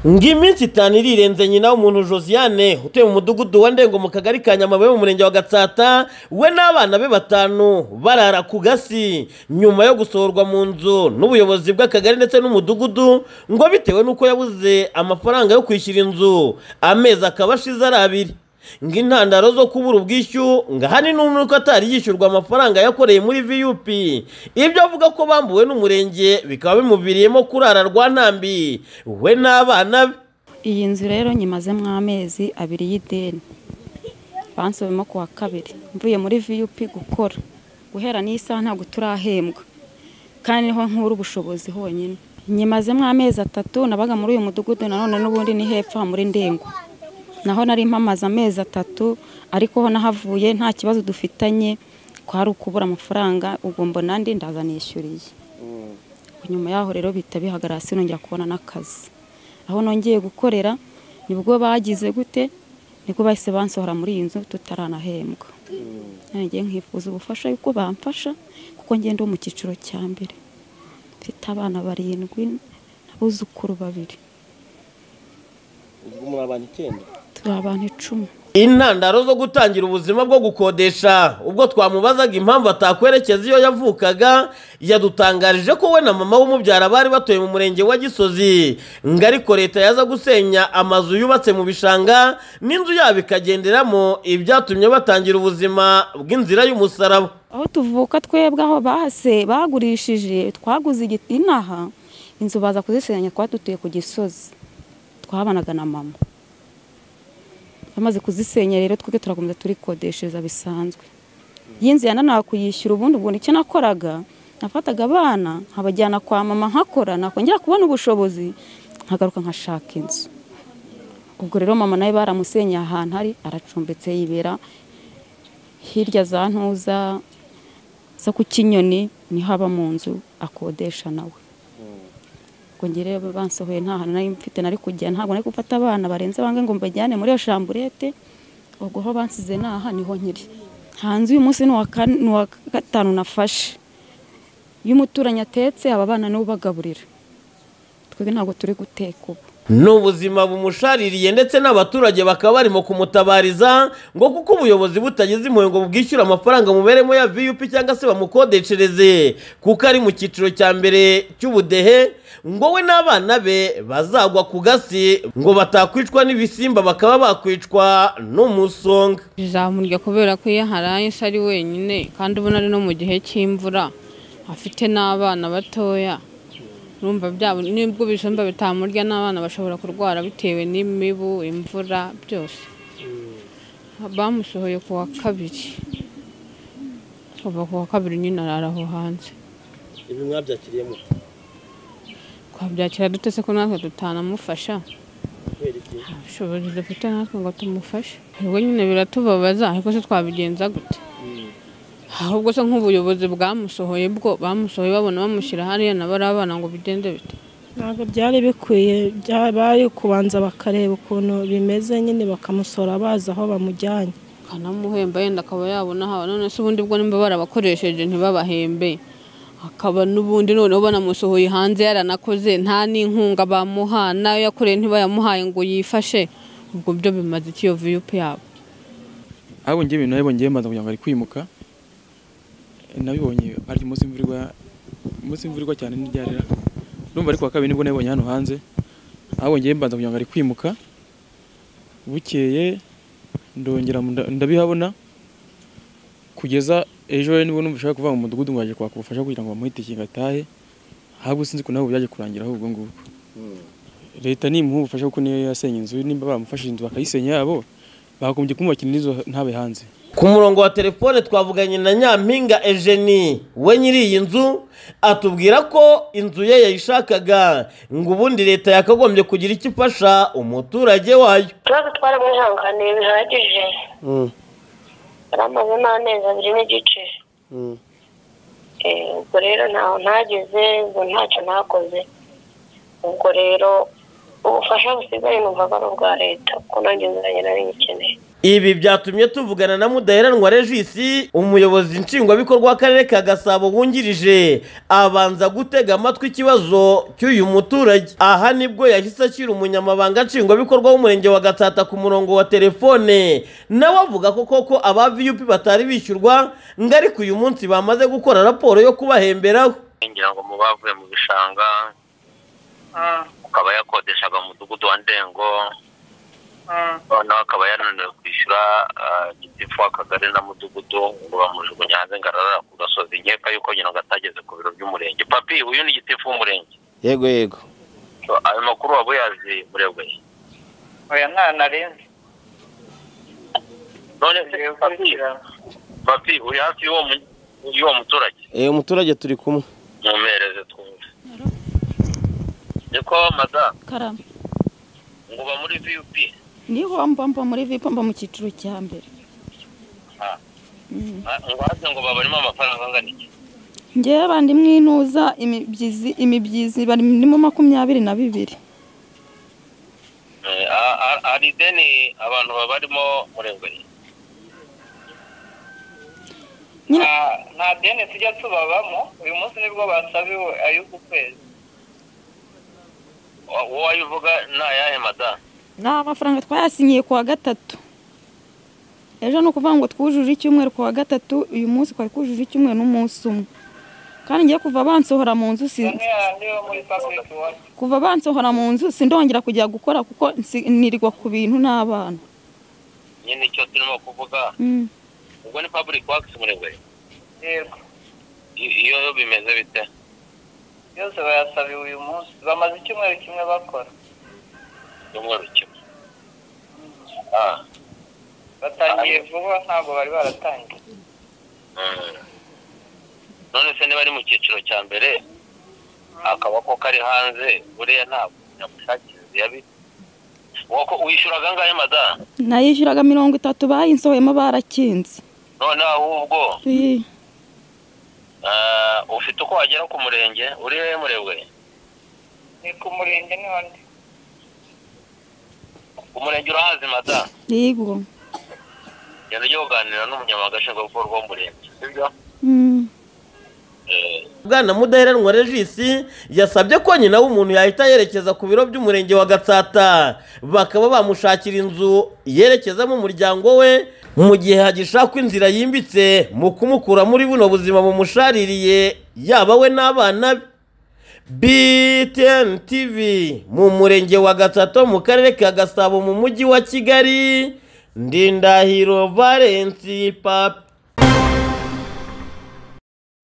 ng'iminsi itanu irirenze nyina w'umuntu josiane utuye mu mudugudu wa ndengo mu kagari ka nyamabuye mu murenge wa gatsata we n'abana be batanu barara ku gasi nyuma yo gusohorwa mu nzu n'ubuyobozi bw'akagari ndetse n'umudugudu ngo bitewe n'uko yabuze amafaranga yo kwishyura inzu amezi akaba ashize ari abiri ng'intandaro zo kubura ubwishyu ngo ahani n'uko atari yishyurwa amafaranga yakoreye muri vup ibyo avuga ko bambuwe n'umurenge bikaba bimuviriyemo kurara rwantambi we n'abana be iyi nzu rero nyimazemo amezi abiri y'ideni bansubiyemo ku wa kabiri mvuye muri vup gukora guhera n'isaha ntabwo turahembwa kandi niho nkura ubushobozi honyine nyimazemo amezi atatu nabaga muri uyu mudugudu nanone n'ubundi ni hepfo aha muri ndengo naho nari mpamaze amezi atatu ariko ho nahavuye nta kibazo dufitanye kwari ukubura amafaranga ubwo mbona andi ndaza nishyuriye nyuma yaho rero bihita bihagarara hasi nongera kubona n'akazi aho nongeye gukorera nibwo bagize gute nibwo bahise bansohora muri iyi nzu tutaranahembwa ngiye nkifuza ubufasha yuko bamfasha kuko ngenda mu cyiciro cya mbere mfite abana barindwi n'abuzukuru babiri ubwo muri abantu icyenda turi abantu icumi intandaro zo gutangira ubuzima bwo gukodesha ubwo twamubazaga impamvu atakwerekeza iyo yavukaga yadutangarije ko we na mama w'umubyara bari batuye mu murenge wa gisozi ngo ariko leta yaza gusenya amazu yubatse mu bishanga n'inzu yabo ikagenderamo ibyatumye batangira ubuzima bw'inzira y'umusaraba aho tuvuka twebwe aho bahase bagurishije twaguze igiti inaha inzu baza kuzisenya twari dutuye ku gisozi twabanaga na mama bamaze kuzisenya rero twebwe turakomeza turikodeshereza bisanzwe iyi nzu yananiwe kuyishyura ubundi ubwo nicyo nakoraga nafataga abana nkabajyana kwa mama nkakora nakongera kubona ubushobozi nkagaruka nkashaka inzu ubwo rero mama nawe baramusenyeye ahantu ari aracumbitse yibera hirya za ntuza zo ku kinyoni niho aba mu nzu akodesha nawe rero bansohoye nta hantu nari mfite nari kujya ntabwo nari gufata abana barenze bange ngo mbajyane muri iyo shamburete ubwo aho bansize naha niho nkiri hanze uyu munsi ni uwa gatanu nafashe iyo umuturanyi atetse aba bana nibo ubagaburira twebwe ntabwo turi guteka ubu ni ubuzima bumushaririye ndetse n'abaturage bakaba barimo kumutabariza ngo kuko ubuyobozi butagize impuhwe ngo bwishyure amafaranga muberemo ya vup cyangwa se bamukodeshereze kuko ari mu cyiciro cya mbere cy'ubudehe ngo we n'abana be bazagwa ku gasi ngo batakwicwa n'ibisimba bakaba bakwicwa n'umusonga bizamurya kubera ko iyo harayise ari wenyine kandi ubona ari no mu gihe cy'imvura afite n'abana batoya urumva byabo nibwo ibijumba bitamurya n'abana bashobora kurwara bitewe n'imibu imvura byose bamusohoye ku wa kabiri kuva ku wa kabiri nyine arara aho hanze ibi mwabyakiriyemo twabyakira dutese ko natwe tutanamufasha nta bushobozi dufite natwe ngo tumufashe ubwo nyine biratubabaza ariko se twabigenza gute ahubwo se nk'ubuyobozi bwamusohoye bwo bamusohoye babona bamushyira hariya nabo ari abana ngo bigende bite ntabwo byari bikwiye bari kubanza bakareba ukuntu bimeze nyine bakamusora bazi aho bamujyanye bakanamuhemba yenda akaba yabona haba none se ubundi bwo nimba barabakoresheje ntibabahembe akaba n'ubundi noneho banamusohoye hanze yaranakoze nta n'inkunga bamuha nayo yakoreye ntibayamuhaye ngo yifashe ubwo byo bimaze ikiyo viyupu yabo ahubwo ngewe nawe bongeye maze kugira ngo ari kwimuka nabibonye ari umunsi imvura umunsi imvura igwa cyane ntibyarira urumva ariko wa kabiri nibwo nabibonye hano hanze ahongeye mbanza kugira ngo ari kwimuka bukeye ndongera ndabihabona kugeza ejo rero nibwo numva ushaka kuva mu mudugudu ngo kwaka ubufasha kugira ngo bamuhe itike ngo atahe ahubwo sinzi ko nabo byaje kurangira ahubwo ngubwo leta nimuha ubufasha kuko niyo yasenye inzu nimba bamufashije inzu bakayisenya yabo bagombye kumubakira n'inzu ntabe hanze ku murongo wa telefone twavuganye na nyampinga ejeni we nyiri iyi nzu atubwira ko inzu ye yayishakaga ngo ubundi leta yakagombye kugira icyo ifasha umuturage wayo ikibazo twaramwihanganiye bihagije yaramaze n'amezi abiri n'igice ubwo rero ntaho ntageze ngo ntacyo ntakoze ubwo rero ubufasha busigaye numvaga ari ubwa leta kuko nanjye nzanye nari nyikeneye ibi byatumye tuvugana na mudaheranwa regisi umuyobozi nshingwabikorwa w'akarere ka gasabo wungirije abanza gutega amatwi ikibazo cy'uyu muturage aha nibwo yahise ashyira umunyamabanga nshingwabikorwa w'umurenge wa gatsata ku murongo wa telefone nawe avuga ko koko aba viyupi batari bishyurwa ngo ariko uyu munsi bamaze gukora raporo yo kubahemberaho ngira ngo muba bavuye mu bishanga akaba yakodeshaga mu mudugudu wa ndengo noneho akaba yananiwe kwishyura gitifu w'akagari na mudugudu ngo bamujugunye hanze ngo ararara ku gasozi nkeka yuko nyina ngo atageze ku biro by'umurenge papi uyu ni gitifu w'umurenge yego yego So, ayo makuru waba uyazi murebwe oya nta narenze none se papi papi uri hafi y'uwo mu- y'uwo muturage eh umuturage turi kumwe mumereze twumve niko madamu karame ngo uba muri vup niho mba mba muri vipo mba mu cyiciro cya mbere ngo haze ngo babarimo amafaranga angana iki ngewe bandi mwinuza imibyizi imibyizi barimo makumyabiri na bibiri Eh, a- a- hari ideni abantu babarimo murengwe nyine nta deni tujya tubabamo uyu munsi nibwo basabiwe ay'uku kwezi Wa- wowe ayo uvuga ni ayahe madamu ni amafaranga twayasinyiye ku wa gatatu ejo ni ukuvuga ngo twujuje icyumweru ku wa gatatu uyu munsi twari twujuje icyumweru n'umunsi umwe kandi ngiye kuva bansohora mu nzu si- bamwe niba muri paburike wacu kuva bansohora mu nzu sindongera kujya gukora kuko nsi- nirirwa ku bintu n'abana nyine icyo turimo kuvuga Mm. ubwo ni public works murengwe yego I- iyo bimeze bite yose bayasabiwe uyu munsi bamaze icyumweru kimwe bakora cyumweru kimwe Ah, batangiye vuba ntabwo bari baratangiye mm. none se niba ari mu cyiciro cya mbere akaboko kari hanze buriya ntabwo nyamushakira yabitse wako wishyuraga angahe madamu nayishyuraga mirongo itatu bayinsohoyemo barakinze none ahubwo Iyi, ah, ufite uko wagera ku murenge uri hehe murebwe ni ku murenge niho ndi umurenge urahazi madamu yego genda ujye kuganira n'umunyamabanga nshingwabikorwa w'umurenge sibyo Mm. Eh, bwana mudaheranwa regisi yasabye ko nyina w'umuntu yahita yerekeza ku biro by'umurenge wa gatsata bakaba bamushakira inzu yerekezamo umuryango we mu gihe hagishakwa inzira yimbitse mu kumukura muri buno buzima bumushaririye yaba we n'abana be BTN TV mu murenge wa Gatsato mu karere ka Gasabo mu mujyi wa Kigali Ndindahiro Valence Papi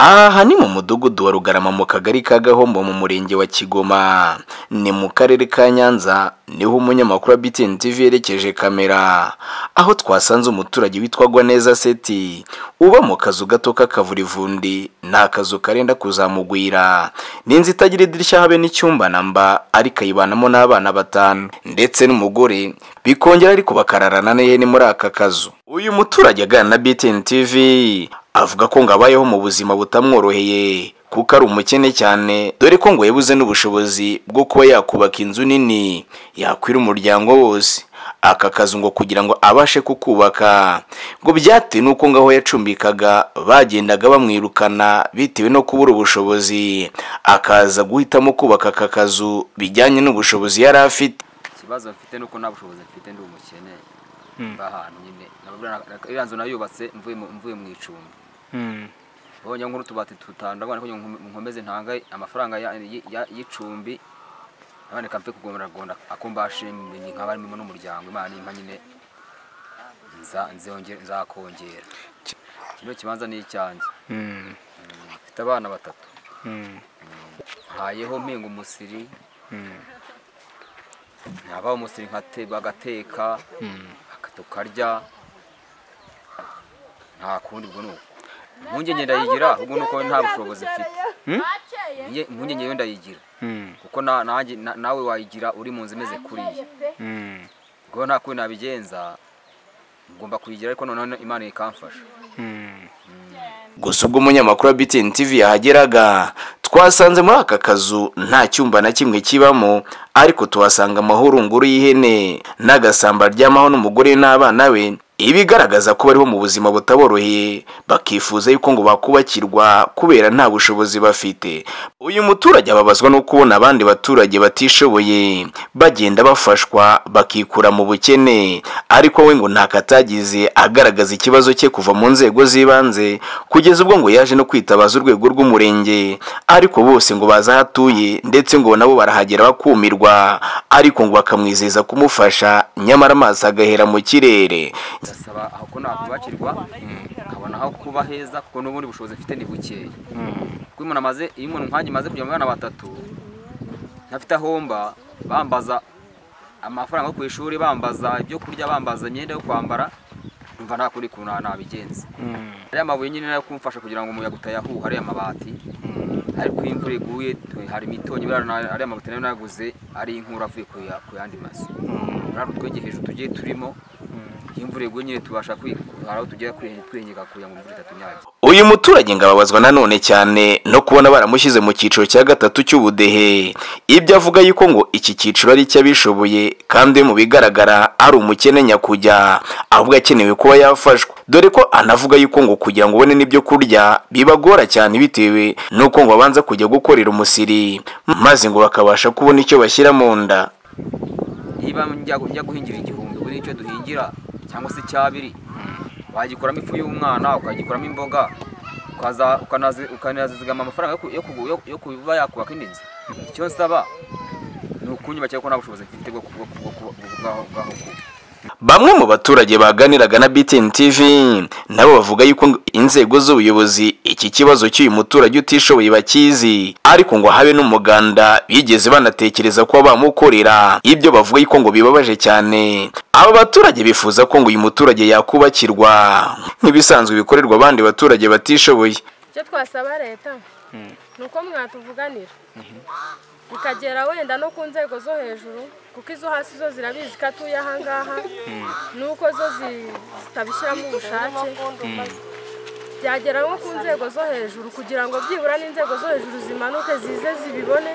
aha ni mu mudugudu wa rugarama mu kagari ka gahombo mu murenge wa kigoma ni mu karere ka nyanza niho umunyamakuru wa btn tv yerekeje kamera aho twasanze umuturage witwa gwaneza seti uba mu kazu gato k'akavurivundi ni akazu karenda kuzamugwira ni inzu itagira idirishya habe n'icyumba namba ariko ayibanamo n'abana batanu ndetse n'umugore bikongera ariko bakararana n'ihene muri aka kazu uyu muturage aganira na btn tv avuga ko ngo abayeho mu buzima butamworoheye kuko ari umukene cyane dore ko ngo yabuze n'ubushobozi bwo kuba yakubaka inzu nini yakwira umuryango wose aka kazu ngo kugira ngo abashe kukubaka ngo byatewe n'uko ngaho yacumbikaga bagendaga bamwirukana bitewe no kubura ubushobozi akaza guhitamo kubaka aka kazu bijyanye n'ubushobozi yari afite ikibazo mfite nuko nta bushobozi mfite ndi umukene mba ahantu nyine Nkabura- iriya nzu nayubatse mvuye mu- mvuye mu icumbi bonye nk'utubati tutanu ndabona ko nko- nkomeze ntanga amafaranga ya- y- ya- y'icumbi aboneka mfe kugomeragona akombashimye nkaba arimo n'umuryango imana impa nyine nza- nzongera- nzakongera kino kibanza ni icyanjye mfite abana batatu hayeho mpinga umusiri naba umusiri nkate bagateka tukarya nta kundi ubwo ni uko impungenge ndayigira ubwo ni uko nta bushobozi mfite Iye- impungenge yo ndayigira kuko na- nanjye- na- nawe wayigira uri mu nzu imeze kuriya ubwo nta kundi nabigenza ngomba kuyigira ariko noneho imana ikamfasha gusa ubwo umunyamakuru wa btn tv yahageraga twasanze muri aka kazu nta cyumba na kimwe kibamo ariko tuhasanga amahurunguru y'ihene n'agasamba aryamaho n'umugore n'abana be ibigaragaza ko bariho mu buzima butaboroheye bakifuza yuko ngo bakubakirwa kubera nta bushobozi bafite uyu muturage ababazwa no kubona abandi baturage batishoboye bagenda bafashwa bakikura mu bukene ariko we ngo nta katagize agaragaza ikibazo cye kuva mu nzego z'ibanze kugeza ubwo ngo yaje no kwitabaza urwego rw'umurenge ariko bose ngo baza aho atuye ndetse ngo nabo barahagera bakumirwa ariko ngo bakamwizeza kumufasha nyamara amaso agahera mu kirere ndasaba aho ko nakubakirwa nkabona aho kuba heza kuko n'ubundi bushobozi mfite ni bukeya kuko iyo umuntu amaze iyo umuntu nkanjye maze kugira abana batatu ntafite aho mba bambaza amafaranga yo ku ishuri bambaza ibyo kurya bambaza imyenda yo kwambara numva nta kuri kuntu nabigenza ariya mabuye nyine nayo kumfasha kugira ngo umuyaga utayahuha ariya mabati ariko iyo imvura iguye hari imitonyi birara- ariya mabuye nayo naguze ari inkura avuye ku ya- ku yandi mazu rero twege hejuru tugiye turimo iyo imvura iguye nyine tubasha kwi hari aho tugera kwihe- twihengeka kugira ngo imvura itatunyaga uyu muturage ngo ababazwa nanone cyane no kubona baramushyize mu cyiciro cya gatatu cy'ubudehe ibyo avuga yuko ngo iki cyiciro ari icy'abishoboye kandi mu bigaragara ari umukene nyakujya ahubwo akenewe kuba yafashwa dore ko anavuga yuko ngo kugira ngo ubone n'ibyo kurya bibagora cyane bitewe n'uko ngo babanza kujya gukorera umusiri maze ngo bakabasha kubona icyo bashyira mu nda niba njya njya guhingira igihumbi ubu nicyo duhingira cyangwa se icyabiri wagikuramo ifu y'umwana ukagikuramo imboga ukaza- ukanazi- ukanazizigama amafaranga yo ku- yo kugu- yo- yo kuba yakubaka indi nzu icyo nsaba ni ukunyubakira ko nta bushobozi mfite bwo bwo- bwo- bwo- bwaho bwaho kuba Bamwe mu baturage baganiraga na BTN TV nabo bavuga yuko ngo inzego z'ubuyobozi iki kibazo cy'uyu muturage utishoboye bakizi ariko ngo habe n'umuganda bigeze banatekereza ko bamukorera ibyo bavuga yuko ngo bibabaje cyane aba baturage bifuza ko ngo uyu muturage yakubakirwa nk'ibisanzwe bikorerwa abandi baturage batishoboye icyo twasaba leta ni uko mwatuvuganira bikagera wenda no ku nzego zo hejuru kuko izo hasi zo zirabizi ko atuye ahangaha nuko zo zi- zitabishyiramo ubushake byagera nko ku nzego zo hejuru kugira ngo byibura n'inzego zo hejuru zimanuke zize zibibone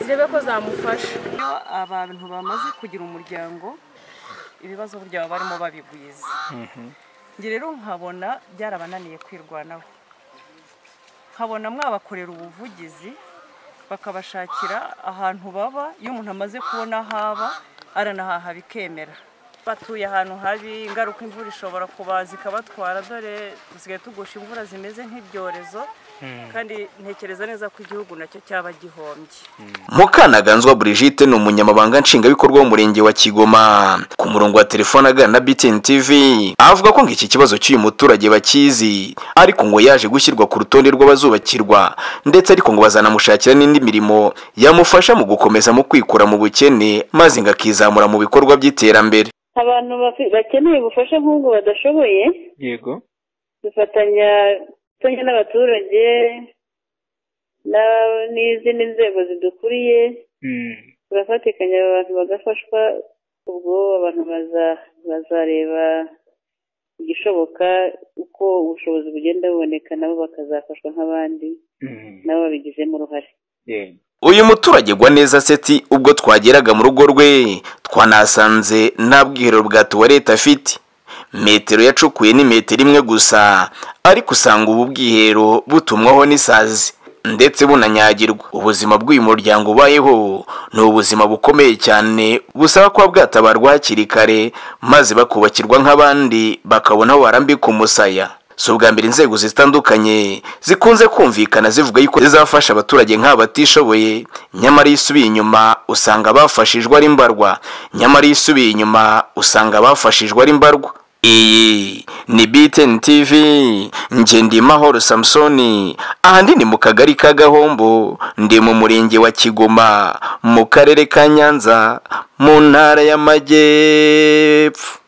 zirebe ko zamufasha iyo abantu bamaze kugira umuryango ibibazo burya baba barimo babigwiza njye rero nkabona byarabananiye kwirwanaho nkabona mwabakorera ubuvugizi bakabashakira ahantu baba iyo umuntu amaze kubona aho aba aranahaha bikemera batuye ahantu habi ingaruka imvura ishobora kubaza ikabatwara dore dusigaye tugusha imvura zimeze nk'ibyorezo kandi ntekereza neza ko igihugu nacyo cyaba gihombye Mukanaganzwa Brigitte ni umunyamabanga nshingwabikorwa w'umurenge wa Kigoma ku murongo wa telefone aganira na BTN TV avuga ko ngo iki kibazo cy'uyu muturage bakizi ariko ngo yaje gushyirwa ku rutonde rw'abazubakirwa ndetse ariko ngo bazanamushakira n'indi mirimo yamufasha mu gukomeza mu kwikura mu bukene maze ngo akizamura mu bikorwa by'iterambere abantu bafi- bakeneye ubufasha nk'ubwo badashoboye yego dufatanya dufatanya n'abaturage na- n'izindi nzego zidukuriye turafatikanya aba bantu bagafashwa ubwo abantu baza- bazareba igishoboka uko ubushobozi bugenda buboneka nabo bakazafashwa nk'abandi nabo babigizemo uruhare uyu muturage gwa neza seti ubwo twageraga mu rugo rwe twanasanze nta bwiherero bwa tuwarete afite metero yacukuye ni metero imwe gusa ariko usanga ubu bwiherero butumwaho n'isazi ndetse bunanyagirwa ubuzima bw'uyu muryango ubayeho ni ubuzima bukomeye cyane busaba kuba bwatabarwa hakiri kare maze bakubakirwa nk'abandi bakabona aho barambika umusaya si ubwa mbere inzego zitandukanye zikunze kumvikana zivuga yuko zizafasha abaturage nk'aba batishoboye nyamara iyo usubiye inyuma usanga bafashijwe ari mbarwa nyamara iyo usubiye inyuma usanga bafashijwe ari mbarwa iyi ni BTN TV Ngendimahoro Samsoni ahandi ni mu kagari ka Gahombo ndi mu murenge wa Kigoma mu karere ka Nyanza mu ntara y'Amajyepfo